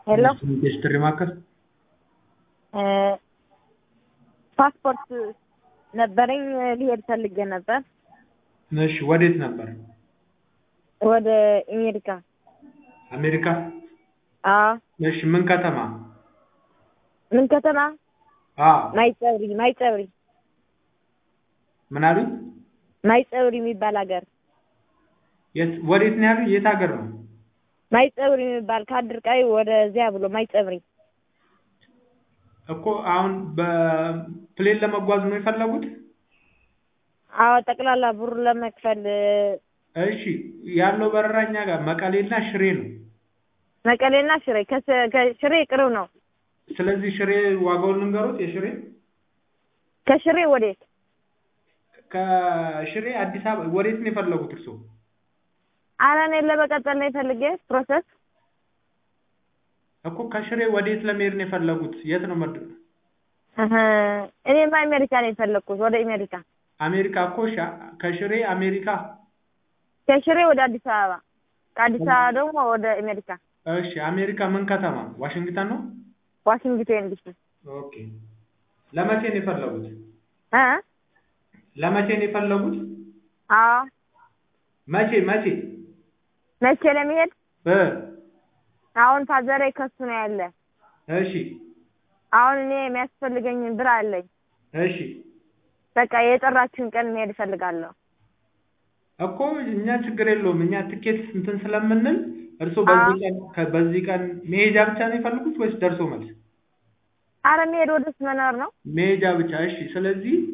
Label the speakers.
Speaker 1: ሄሎ
Speaker 2: ኢንዱስትሪ ማዕከል
Speaker 1: ፓስፖርት ነበረኝ ሊሄድ ፈልጌ ነበር
Speaker 2: እሺ ወዴት ነበር
Speaker 1: ወደ አሜሪካ
Speaker 2: አሜሪካ
Speaker 1: አዎ
Speaker 2: እሺ ምን ከተማ
Speaker 1: ምን ከተማ
Speaker 2: አዎ
Speaker 1: ማይጸብሪ ማይጸብሪ
Speaker 2: ምን አሉኝ
Speaker 1: ማይጸብሪ የሚባል ሀገር
Speaker 2: የት ወዴት ነው ያሉኝ የት ሀገር ነው
Speaker 1: ማይጸብሪ የሚባል ከአድርቃይ ወደዚያ ብሎ ማይጸብሪ
Speaker 2: እኮ አሁን በፕሌን ለመጓዝ ነው የፈለጉት
Speaker 1: አዎ ጠቅላላ ብሩ ለመክፈል
Speaker 2: እሺ ያለው በረራ እኛ ጋር መቀሌና ሽሬ ነው
Speaker 1: መቀሌና ሽሬ ከስ- ከሽሬ ቅርብ ነው
Speaker 2: ስለዚህ ሽሬ ዋጋውን ልንገሩት የሽሬ
Speaker 1: ከሽሬ ወዴት
Speaker 2: ከሽሬ አዲስ አበባ ወዴት ነው የፈለጉት እርስዎ
Speaker 1: ኧረ እኔ ለመቀጠል ነው የፈልጌ ፕሮሰስ
Speaker 2: እኮ ከሽሬ ወዴት ለመሄድ ነው የፈለጉት የት ነው መድ
Speaker 1: እህ እኔማ አሜሪካ ነው የፈለግኩት ወደ አሜሪካ
Speaker 2: አሜሪካ እኮ እሺ ከሽሬ አሜሪካ
Speaker 1: ከሽሬ ወደ አዲስ አበባ ከአዲስ አበባ ደግሞ ወደ አሜሪካ
Speaker 2: እሺ አሜሪካ ምን ከተማ ዋሽንግተን ነው
Speaker 1: ዋሽንግተን ዲሲ
Speaker 2: ኦኬ ለመቼ ነው የፈለጉት
Speaker 1: እ
Speaker 2: ለመቼ ነው የፈለጉት
Speaker 1: አዎ
Speaker 2: መቼ መቼ
Speaker 1: መቼ ለመሄድ
Speaker 2: እ
Speaker 1: አሁን ፋዘሬ ከሱ ነው ያለ
Speaker 2: እሺ
Speaker 1: አሁን እኔ የሚያስፈልገኝን ብር አለኝ
Speaker 2: እሺ
Speaker 1: በቃ የጠራችሁን ቀን መሄድ እፈልጋለሁ
Speaker 2: እኮ እኛ ችግር የለውም እኛ ትኬት እንትን ስለምንል እርስዎ በዚህ ቀን ከ- በዚህ ቀን መሄጃ ብቻ ነው የፈለጉት ወይስ ደርሶ መልስ
Speaker 1: አረ መሄድ ወደስ መኖር ነው
Speaker 2: መሄጃ ብቻ እሺ ስለዚህ